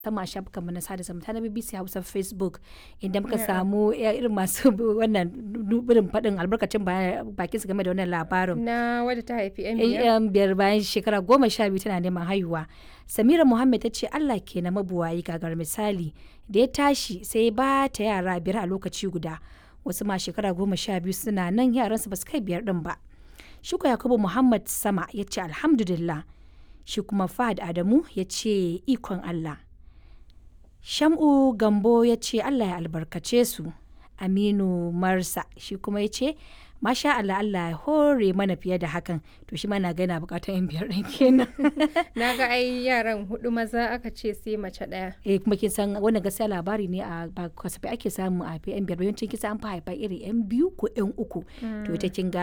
sama shafukan mu na sada zumunta na BBC Hausa Facebook inda muka samu irin masu wannan irin faɗin albarkacin bakin su game da wannan labarin. Na wadda ta haifi yan biyar. Yan biyar bayan shekara goma sha biyu tana neman haihuwa. Samira Muhammad ta ce Allah ke na mabuwayi gagar misali da ya tashi sai ba ta yara biyar a lokaci guda. Wasu ma shekara goma sha biyu suna nan yaransu ba su kai biyar din ba. Shuka Yakubu Muhammad Sama ya ce alhamdulillah. Shi kuma Fahad Adamu ya ce ikon Allah. Sham'u Gambo ya ce Allah ya albarkace su. Aminu Marsa shi kuma ya ce Masha Allah Allah ya hore mana fiye da hakan to shi mana ga yana bukatar yan biyar ɗin kenan. Na ga ai yaran hudu maza aka ce sai mace ɗaya. Eh kuma kin san wannan gaskiya labari ne a ba kasafai ake samu a yan biyar yawancin kisa an fa haifa iri yan biyu ko yan uku to ita kin ga